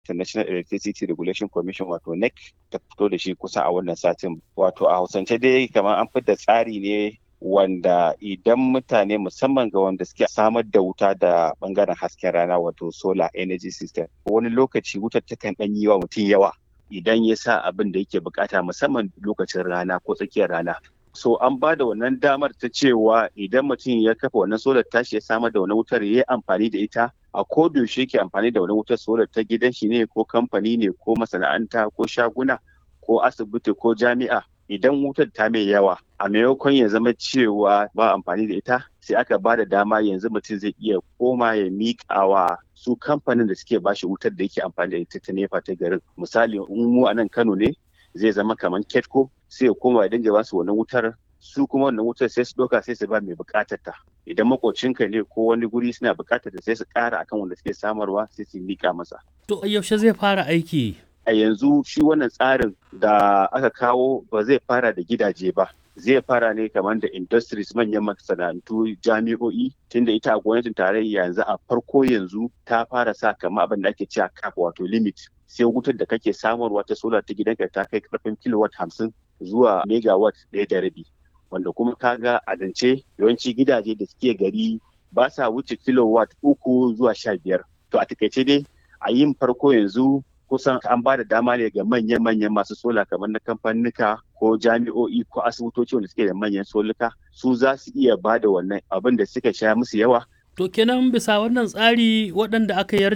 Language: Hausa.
National Electricity Regulation Commission wato NEC ta fito da shi kusa a wannan satin. Wato a Hausance dai kamar an fitar tsari ne wanda idan mutane musamman ga wanda suke samar da wuta da bangaren hasken rana wato solar energy system wani lokaci wutar takan ɗan yi wa mutum yawa idan ya sa abin da yake bukata musamman lokacin rana ko tsakiyar rana so an ba da wannan damar ta cewa idan mutum ya kafa wannan solar tashi ya samar da wani wutar ya yi amfani da ita a yaushe yake amfani da wani wutar solar ta gidan shi ne ko kamfani ne ko masana'anta ko shaguna ko asibiti ko jami'a idan wutar ta mai yawa a maimakon ya zama cewa ba amfani da ita sai aka ba da dama yanzu mutum zai iya koma ya miƙa wa su kamfanin da suke bashi wutar da yake amfani da ita ta nefa ta garin misali in mu a nan kano ne zai zama kamar ketco sai ya koma ya dinga basu wannan wutar su kuma wannan wutar sai su ɗauka sai su ba mai buƙatar ta idan makocinka ne ko wani guri suna buƙatar ta sai su ƙara akan wanda suke samarwa sai su miƙa masa To yaushe zai fara aiki? a yanzu shi wannan tsarin da aka kawo ba zai fara da gidaje ba zai fara ne kamar da industries manyan masana'antu jami'o'i tunda ita a gwamnatin tarayya yanzu a farko yanzu ta fara sa kamar abin da ake cewa cap wato limit sai wutar da kake samarwa ta solar ta gidanka ta kai karfin kilowatt hamsin zuwa megawatt ɗaya da rabi wanda kuma kaga a zance yawanci gidaje da suke gari ba sa wuce kilowatt uku zuwa sha biyar to a takaice dai a yin farko yanzu kusan an ba da dama ne ga manyan-manyan masu sola kamar na kamfanika ko jami'o'i ko asibitoci wanda suke da manyan soluka su za su iya ba da wannan abin da suka sha musu yawa To kenan bisa wannan tsari waɗanda aka